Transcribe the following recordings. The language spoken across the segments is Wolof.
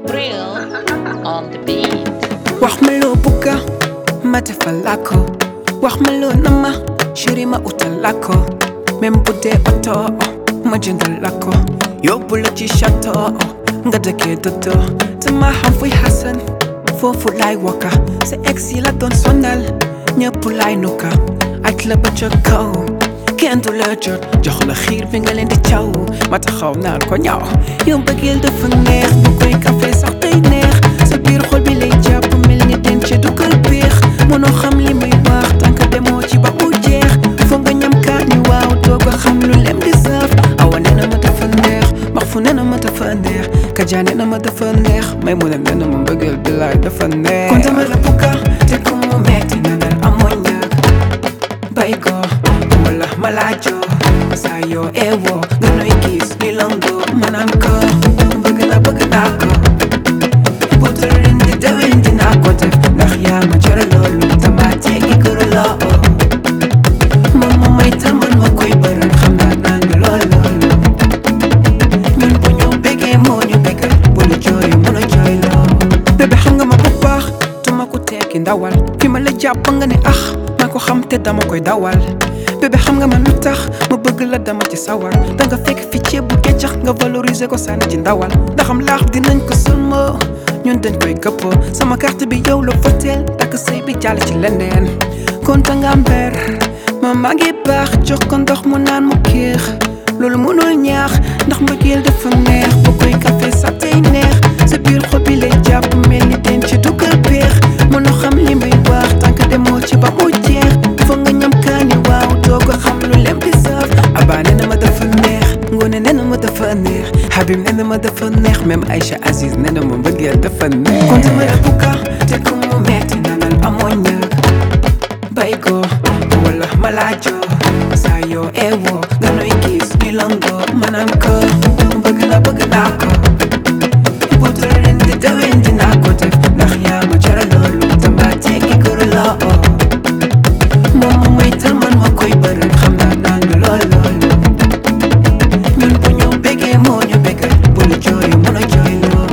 Brill on the beat. wax ma loo bugga ma defal la ko wax ma loo nama chéri ma utal la ko même bu dee oto ma jëndal la ko yóbbu la ci château nga dëkkee dodo te ma xam fuy xasan foofu laay waka sa ex yi la doon sonal ñëpp laay nuka aj la ba ca kaw kenn du la jot jox la xiir bi nga leen di caw ma taxaw naan ko ñaaw yow bëggeel dafa neex bu koy café sax day neex sa biir xol bi lay jàpp mel ni den ci du kër biix mënoo xam li may wax tànk demoo ci ba mu jeex foog nga ñam kaani waaw doog a xam lu lem di saf awa nee na ma dafa neex max fu nee na ma dafa neex kajaa nee na ma dafa neex may mu ne nee na ma bëggeel bi laay dafa neex kon dama la bugga te ku mu metti na dal amoo ñaak bay ko wala malaajo saa yoo eewoo nga nuy gis ni longo ma naan ko bëgg na bëgg naa ko bu tërin di déwén dinaa ko def ndax yaa ma jëre loolu dama teggi kër loo moom ma may tal man ma koy bëral xam naa naa nga lool loolu ñun bu ñu bëggee moo ñu bëggal bu la jooy mën a jooy loo bébé xam nga ma bu baax duma ko tekki ndawal fi ma la jàpp nga ne ax maa ko xam te dama koy dawal bébé xam nga man lu tax ma bëgg la dama ci sawar danga fekk fi ceeb bu keccax nga valoriser ko sànni ci ndawal ndaxam laax dinañ ko sëlmoo ñun dañ koy këppoo sama carte bi yow la foteel takk sëy bi jàll ci leneen konta nga mber ma maa ngi baax jox ko ndox mu naan mu kiix loolu mënul ñaax ndax mbëggeel dafa neex bu koy café sax tey neex sa biir xol bi lay jàpp mel ni den ci dugal peex mënoo xam li may wax tànk demoo ci ba mu jeex foog nga ñam kaani waaw doo ko xam lu lem di saf abaa nee na ma dafa neex ngoone nee na ma dafa neex Habib nee na ma dafa neex même Aïcha Aziz nee na ma mbëggeel dafa neex kon dama la bugga te ku mu metti na nal amoo ñaak bay ko wala malaajo saa yoo eewoo nga nuy gis ni longo ma naan ko bëgg na bëgg naa ko bu tërin di déwén dinaa ko def ndax yaa ma jara loolu dama teggi kër loo moom ma may tal man ma koy bëral xam naa naa nga lool loolu ñun bu ñu bëggee moo ñu bëggal bu la jooy mën a jooy loo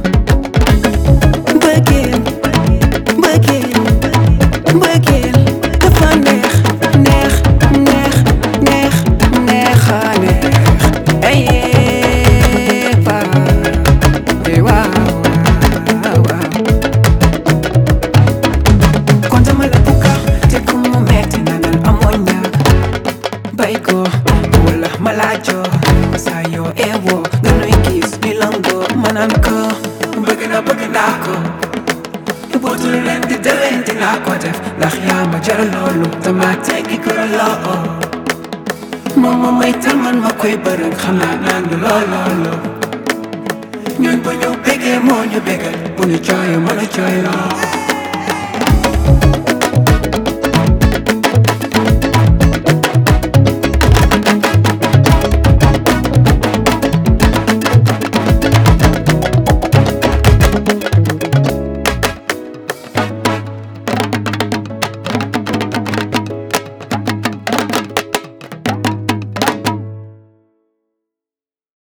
bëggeel bëggeel bëggeel dafa neex neex neex neex neexa neex ayee pa waaw waaw waaw kon dama la bugga te ku mu metti na dal amoo ñaak bay ko wala malaajo saa yoo eewoo nga nuy gis ni longo ma naan ko bëgg na bëgg naa ko butul leen di déwén dinaa ko def ndax yaa ma jar loolu dama teggi ko loo moom ma may tal man ma koy bërëg xam naa naan du lool loolu ñun bu ñu bëggee moo ñu bëggal bu ñu jooy mën a jooy loo